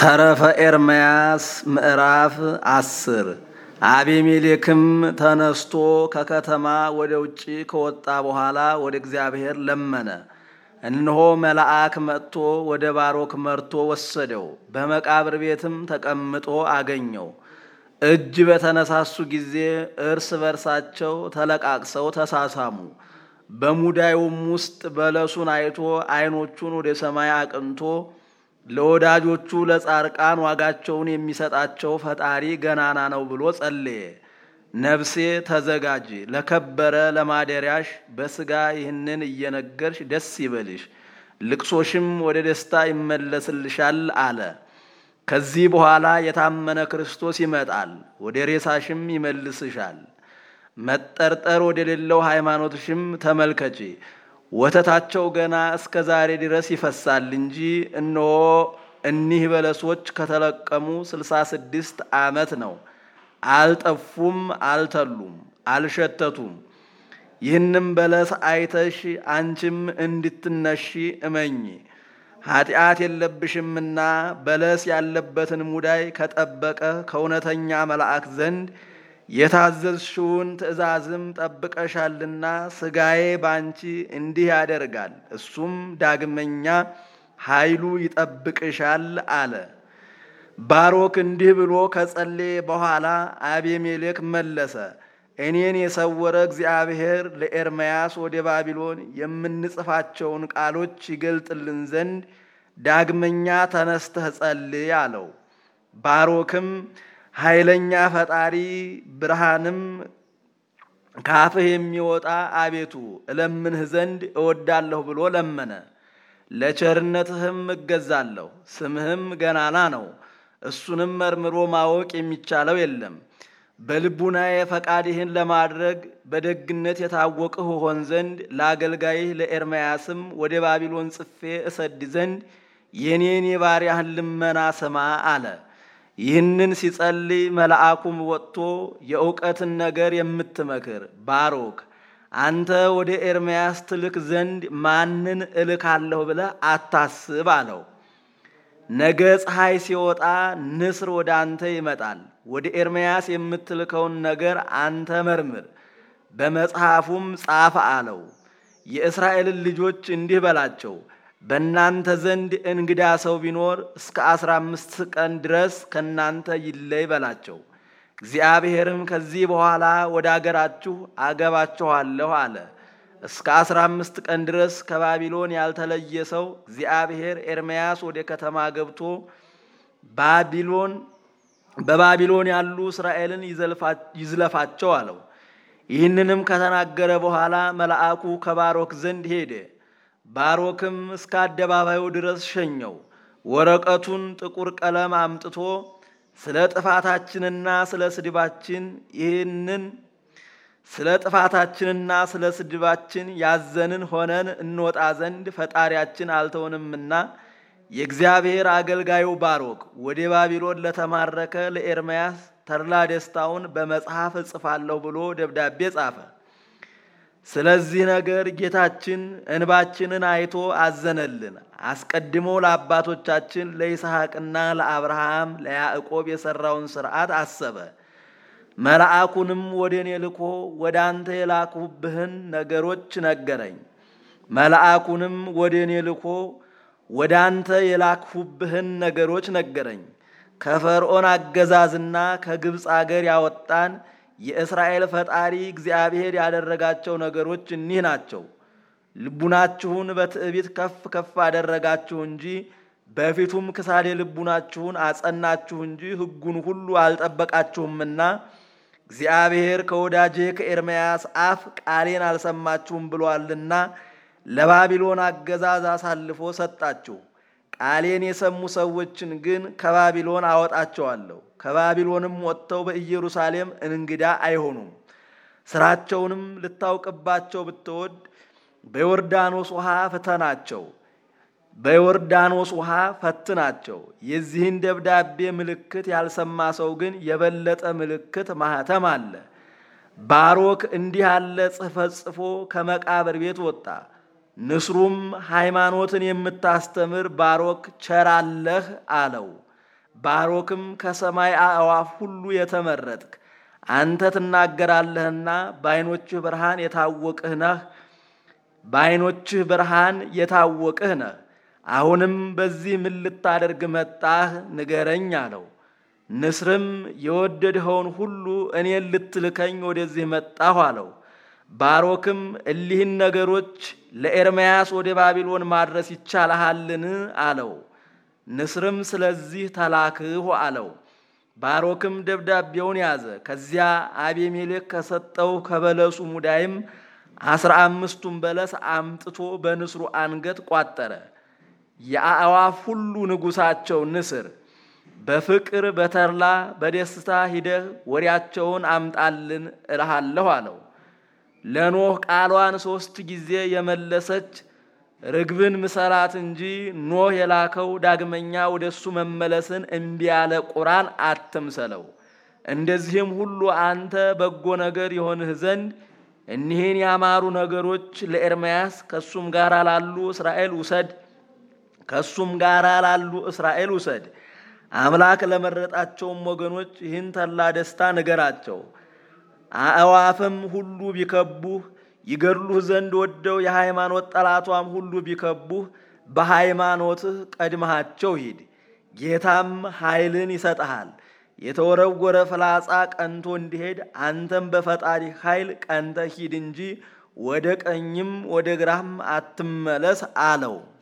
ተረፈ ኤርምያስ ምዕራፍ አስር አቤሜሌክም ተነስቶ ከከተማ ወደ ውጭ ከወጣ በኋላ ወደ እግዚአብሔር ለመነ። እነሆ መልአክ መጥቶ ወደ ባሮክ መርቶ ወሰደው፣ በመቃብር ቤትም ተቀምጦ አገኘው። እጅ በተነሳሱ ጊዜ እርስ በርሳቸው ተለቃቅሰው ተሳሳሙ። በሙዳዩም ውስጥ በለሱን አይቶ ዓይኖቹን ወደ ሰማይ አቅንቶ ለወዳጆቹ ለጻርቃን ዋጋቸውን የሚሰጣቸው ፈጣሪ ገናና ነው ብሎ ጸለየ። ነፍሴ ተዘጋጂ፣ ለከበረ ለማደሪያሽ በሥጋ ይህንን እየነገርሽ ደስ ይበልሽ፣ ልቅሶሽም ወደ ደስታ ይመለስልሻል አለ። ከዚህ በኋላ የታመነ ክርስቶስ ይመጣል፣ ወደ ሬሳሽም ይመልስሻል። መጠርጠር ወደሌለው ሃይማኖትሽም ተመልከቺ። ወተታቸው ገና እስከ ዛሬ ድረስ ይፈሳል እንጂ እነሆ እኒህ በለሶች ከተለቀሙ ስልሳ ስድስት ዓመት ነው። አልጠፉም፣ አልተሉም፣ አልሸተቱም። ይህንም በለስ አይተሽ አንቺም እንድትነሺ እመኚ። ኃጢአት የለብሽምና በለስ ያለበትን ሙዳይ ከጠበቀ ከእውነተኛ መልአክ ዘንድ የታዘዝሽውን ትእዛዝም ጠብቀሻልና ሥጋዬ ባንቺ እንዲህ ያደርጋል፣ እሱም ዳግመኛ ኃይሉ ይጠብቅሻል አለ። ባሮክ እንዲህ ብሎ ከጸለየ በኋላ አቤሜሌክ መለሰ፣ እኔን የሰወረ እግዚአብሔር ለኤርምያስ ወደ ባቢሎን የምንጽፋቸውን ቃሎች ይገልጥልን ዘንድ ዳግመኛ ተነስተህ ጸልይ አለው። ባሮክም ኃይለኛ ፈጣሪ ብርሃንም ካፍህ የሚወጣ አቤቱ እለምንህ ዘንድ እወዳለሁ ብሎ ለመነ። ለቸርነትህም እገዛለሁ፣ ስምህም ገናና ነው፣ እሱንም መርምሮ ማወቅ የሚቻለው የለም። በልቡናዬ ፈቃድህን ለማድረግ በደግነት የታወቅህ ሆን ዘንድ ለአገልጋይህ ለኤርምያስም ወደ ባቢሎን ጽፌ እሰድ ዘንድ የኔን የባሪያህን ልመና ስማ አለ። ይህንን ሲጸልይ መልአኩም ወጥቶ የእውቀትን ነገር የምትመክር ባሮክ አንተ ወደ ኤርምያስ ትልክ ዘንድ ማንን እልካለሁ ብለህ አታስብ አለው። ነገ ፀሐይ ሲወጣ ንስር ወደ አንተ ይመጣል። ወደ ኤርምያስ የምትልከውን ነገር አንተ መርምር፣ በመጽሐፉም ጻፍ አለው። የእስራኤልን ልጆች እንዲህ በላቸው በእናንተ ዘንድ እንግዳ ሰው ቢኖር እስከ አስራ አምስት ቀን ድረስ ከእናንተ ይለይ በላቸው። እግዚአብሔርም ከዚህ በኋላ ወደ አገራችሁ አገባችኋለሁ አለ። እስከ አስራ አምስት ቀን ድረስ ከባቢሎን ያልተለየ ሰው እግዚአብሔር ኤርምያስ ወደ ከተማ ገብቶ ባቢሎን በባቢሎን ያሉ እስራኤልን ይዝለፋቸው አለው። ይህንንም ከተናገረ በኋላ መልአኩ ከባሮክ ዘንድ ሄደ። ባሮክም እስከ አደባባዩ ድረስ ሸኘው። ወረቀቱን ጥቁር ቀለም አምጥቶ ስለ ጥፋታችንና ስለ ስድባችን ይህንን ስለ ጥፋታችንና ስለ ስድባችን ያዘንን ሆነን እንወጣ ዘንድ ፈጣሪያችን አልተውንምና የእግዚአብሔር አገልጋዩ ባሮክ ወደ ባቢሎን ለተማረከ ለኤርምያስ ተድላ ደስታውን በመጽሐፍ እጽፋለሁ ብሎ ደብዳቤ ጻፈ። ስለዚህ ነገር ጌታችን እንባችንን አይቶ አዘነልን። አስቀድሞ ለአባቶቻችን ለይስሐቅና ለአብርሃም ለያዕቆብ የሠራውን ሥርዓት አሰበ። መልአኩንም ወደ እኔ ልኮ ወደ አንተ የላክሁብህን ነገሮች ነገረኝ። መልአኩንም ወደ እኔ ልኮ ወደ አንተ የላክሁብህን ነገሮች ነገረኝ። ከፈርዖን አገዛዝና ከግብፅ አገር ያወጣን የእስራኤል ፈጣሪ እግዚአብሔር ያደረጋቸው ነገሮች እኒህ ናቸው። ልቡናችሁን በትዕቢት ከፍ ከፍ አደረጋችሁ እንጂ በፊቱም ክሳዴ ልቡናችሁን አጸናችሁ እንጂ ሕጉን ሁሉ አልጠበቃችሁምና እግዚአብሔር ከወዳጄ ከኤርምያስ አፍ ቃሌን አልሰማችሁም ብሏልና ለባቢሎን አገዛዝ አሳልፎ ሰጣችሁ። ቃሌን የሰሙ ሰዎችን ግን ከባቢሎን አወጣቸዋለሁ። ከባቢሎንም ወጥተው በኢየሩሳሌም እንግዳ አይሆኑም። ስራቸውንም ልታውቅባቸው ብትወድ በዮርዳኖስ ውሃ ፍተናቸው፣ በዮርዳኖስ ውሃ ፈትናቸው። የዚህን ደብዳቤ ምልክት ያልሰማ ሰው ግን የበለጠ ምልክት ማህተም አለ። ባሮክ እንዲህ ያለ ጽሕፈት ጽፎ ከመቃብር ቤት ወጣ። ንስሩም ሃይማኖትን የምታስተምር ባሮክ ቸራለህ አለው። ባሮክም ከሰማይ አእዋፍ ሁሉ የተመረጥክ አንተ ትናገራለህና በዓይኖችህ ብርሃን የታወቅህ ነህ በዓይኖችህ ብርሃን የታወቅህ ነህ። አሁንም በዚህ ምን ልታደርግ መጣህ? ንገረኝ አለው። ንስርም የወደድኸውን ሁሉ እኔን ልትልከኝ ወደዚህ መጣሁ አለው። ባሮክም እሊህን ነገሮች ለኤርምያስ ወደ ባቢሎን ማድረስ ይቻልሃልን? አለው። ንስርም ስለዚህ ተላክሁ አለው። ባሮክም ደብዳቤውን ያዘ። ከዚያ አቤሜሌክ ከሰጠው ከበለሱ ሙዳይም አስራ አምስቱን በለስ አምጥቶ በንስሩ አንገት ቋጠረ። የአእዋፍ ሁሉ ንጉሳቸው ንስር በፍቅር በተድላ በደስታ ሂደህ ወሬያቸውን አምጣልን እልሃለሁ አለው። ለኖህ ቃሏን ሦስት ጊዜ የመለሰች ርግብን ምሰላት እንጂ ኖህ የላከው ዳግመኛ ወደ እሱ መመለስን እምቢ ያለ ቁራን አትምሰለው። እንደዚህም ሁሉ አንተ በጎ ነገር የሆንህ ዘንድ እኒህን ያማሩ ነገሮች ለኤርምያስ ከእሱም ጋር ላሉ እስራኤል ውሰድ ከእሱም ጋር ላሉ እስራኤል ውሰድ። አምላክ ለመረጣቸውም ወገኖች ይህን ተላ ደስታ ንገራቸው። አእዋፍም ሁሉ ቢከቡህ ይገድሉህ ዘንድ ወደው የሃይማኖት ጠላቷም ሁሉ ቢከቡህ በሃይማኖትህ ቀድመሃቸው ሂድ። ጌታም ኃይልን ይሰጠሃል። የተወረወረ ፍላጻ ቀንቶ እንዲሄድ አንተም በፈጣሪ ኃይል ቀንተ ሂድ እንጂ ወደ ቀኝም ወደ ግራም አትመለስ አለው።